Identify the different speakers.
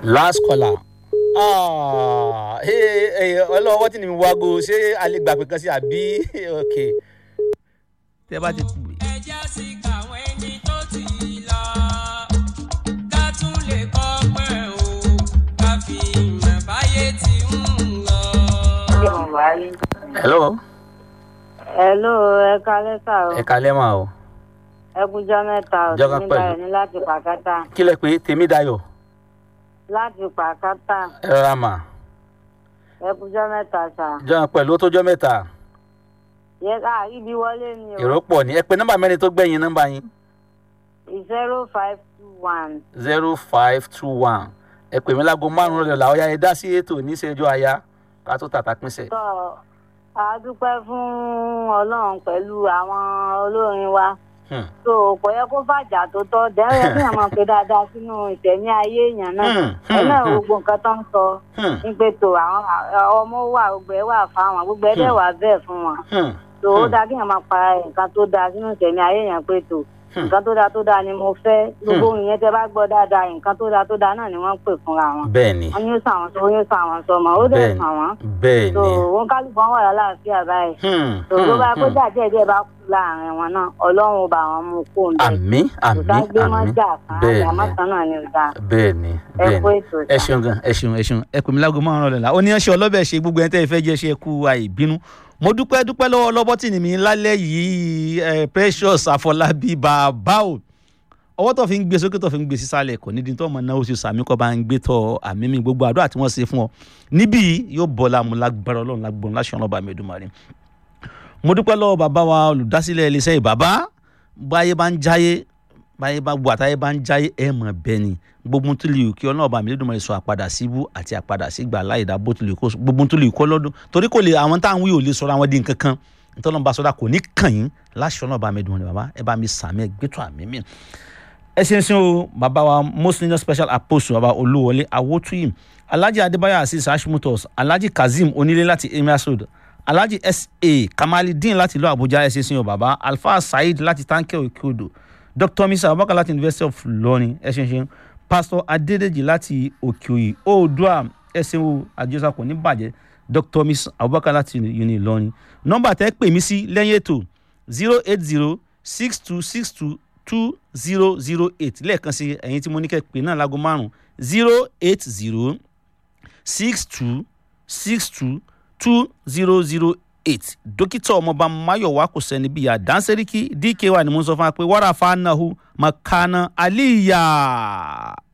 Speaker 1: last caller Ah, hey, hey, ọlọ́wọ́ tí ni mi wágo ṣé a lè gbà pé kan sí àbí ok. tẹ́ bá ti pè.
Speaker 2: ẹjẹ́ sì kàwọn ẹni tó ti lọ ká tún lè kọ́ pẹ́ o ká fi ìmọ̀ báyé ti ń lọ.
Speaker 1: hello
Speaker 3: Hello, ẹ kalẹ́ sà o.
Speaker 1: ẹ kalẹ́ mà o
Speaker 3: Ẹ kújọ́ mẹ́ta o.
Speaker 1: Jọ́kan
Speaker 3: Tèmi
Speaker 1: pẹ̀lú.
Speaker 3: Dayọ̀ ní láti Pàkátà.
Speaker 1: kí lẹ pé tèmi dayọ̀
Speaker 3: Láti Pàkátà.
Speaker 1: ẹ rọra mà
Speaker 3: Ẹ kújọ́ mẹ́ta sà.
Speaker 1: jọ̀ọ́ pẹ̀lú ó tó jọ́ mẹ́ta
Speaker 3: Yẹ ká ibi wọlé ni o.
Speaker 1: èrò pọ̀ ní ẹ pé nọ́mbà mẹ́rin tó gbẹ̀yìn nọ́mbà yín
Speaker 3: zero five two one.
Speaker 1: zero five two one ẹ pè mí láago márùn-ún rẹ̀ làwọn ya ẹ dá sí ètò níṣẹ́jú aya ká tó tàtà pínṣẹ̀.
Speaker 3: Tọ́ a dúpẹ́ fún Ọlọ́run pẹ̀lú àwọn olórin wa.
Speaker 1: Hmm.
Speaker 3: So kò yẹ kó fàjà tó tọ́ dẹ́rẹ́ kí èèyàn máa pe dáadáa sínú ìtẹ̀mí ayé èèyàn náà.
Speaker 1: Hmm, hmm,
Speaker 3: Ẹ náà
Speaker 1: hmm.
Speaker 3: gbogbo nǹkan tó ń sọ.
Speaker 1: Hmm,
Speaker 3: Ní pé tó àwọn ọmọ wà gbogbo ẹ̀ wà fáwọn gbogbo ẹ̀ dẹ̀ wà bẹ́ẹ̀ fún wọn.
Speaker 1: hmm,
Speaker 3: tó ó
Speaker 1: Hmm.
Speaker 3: dáa kí èèyàn máa pa nǹkan tó dáa sínú ìtẹ̀mí ayé èèyàn pé tó
Speaker 1: Hmm.
Speaker 3: nǹkan tó dáa tó dáa ni mo fẹ́ gbogbo ìyẹn tẹ bá gbọ́ dáadáa nǹkan tó dáa tó dáa náà ni wọ́n ń pè fúnra wọn
Speaker 1: bẹ́ẹ̀ ni
Speaker 3: wọ́n yóò sàn wọ́n sọ wọ́n yóò sàn wọ́n sọmọ ó dẹ̀
Speaker 1: bẹ́ẹ̀ ni
Speaker 3: sàn wọ́n
Speaker 1: bẹ́ẹ̀
Speaker 3: tó
Speaker 1: ni.
Speaker 3: wọn kálukú wọn wà lálàáfíà báyìí
Speaker 1: Hmm,
Speaker 3: tó tó bá
Speaker 1: hmm,
Speaker 3: kó
Speaker 1: hmm.
Speaker 3: jáde díẹ̀ bá kú láàrin wọn náà ọlọ́run ó bá wọn mú kó ń bẹ̀
Speaker 1: àmì àmì
Speaker 3: kò gbé mọ́
Speaker 1: àmì
Speaker 3: jà kan
Speaker 1: bẹ́ẹ̀
Speaker 3: àmọ́
Speaker 1: ni
Speaker 3: kan náà ni ò dáa
Speaker 1: bẹ́ẹ̀ ni
Speaker 3: ẹ
Speaker 1: bẹ́ẹ̀
Speaker 3: kó
Speaker 1: ni
Speaker 3: ètò
Speaker 1: ẹ
Speaker 3: ìta.
Speaker 1: ṣeun gan ẹ ṣeun ẹ ṣeun ẹ pè mí láago márùn-ún rẹ̀ la ó ní ẹṣẹ́ ọlọ́bẹ̀ ṣe gbogbo ẹ̀ tẹ́ ẹ fẹ́ jẹ́ ṣe kú àìbínú mo dúpẹ́ dúpẹ́ lọ́wọ́ lọ́bọ́ tì ní mi lálẹ́ yìí ẹ precious àfọlábí bàbá o ọwọ́ tó fi ń gbé sókè tó fi ń gbé sísàlẹ̀ kò nídìí tó ọmọ náà ó sì sàmì kọ́ bá ń gbé tọ́ àmì mi gbogbo àdúrà tí wọ́n ṣe fún ọ níbí yìí yóò bọ́ lámú lágbára ọlọ́run lágbóhùn láṣẹ ọlọ́ba mi Èdùmàrè mo dúpẹ́ lọ́wọ́ bàbá wa olùdásílẹ̀ iléeṣẹ́ yìí bàbá báyé bá ń jáyé báyé bá wà táyé bá ń jáyé ẹ̀ mọ̀ bẹ́ẹ̀ ni gbogbo tó lè kí ọlọ́ọ̀bà mi Èdùmàrè sọ àpadà síbú àti àpadà sígbà láìda bó tó lè kó gbogbo tó lè kó lọ́dún torí kò lè àwọn táwọn wí ò lè sọ̀rọ̀ àwọn di nǹkan kan nítorí bá sọ́dà kò ní kàn yín láṣẹ ọlọ́ọ̀bà mi Èdùmàrè bàbá ẹ bá mi sàmì ẹ gbẹ́tọ̀ àmì mi ẹ ṣe ń ṣe o bàbá wa most senior special apostle bàbá olúwọlé awótúyìm alhaji adébáyọ̀ asis hashimotos alhaji kazeem onílé láti emir road alhaji sa kamalidin láti ìlú àbújá ẹ ṣe ń ṣe o bàbá alfa saheed láti tanke okeodo dr misa abubakar láti university of ilorin ẹ ṣe ń ṣe pastor adédèjì láti òkèòyè oòdùà ẹ ṣe o àjọṣà kò ní bàjẹ́ dr misa abubakar láti uni ilorin nọ́mbà tẹ́ pè mí sí lẹ́yìn ètò zero eight zero six two six two two zero zero eight lẹ́ẹ̀kan sí ẹ̀yin tí mo ní kẹ́ pè náà láago márùn-ún zero eight zero six two six two two zero zero eight dókítà ọmọọba mayowa kò sẹ́ni bíi àdánsẹ́ríkì dky ni mo ń sọ fún wa pé wàrà fanahu makana aliya.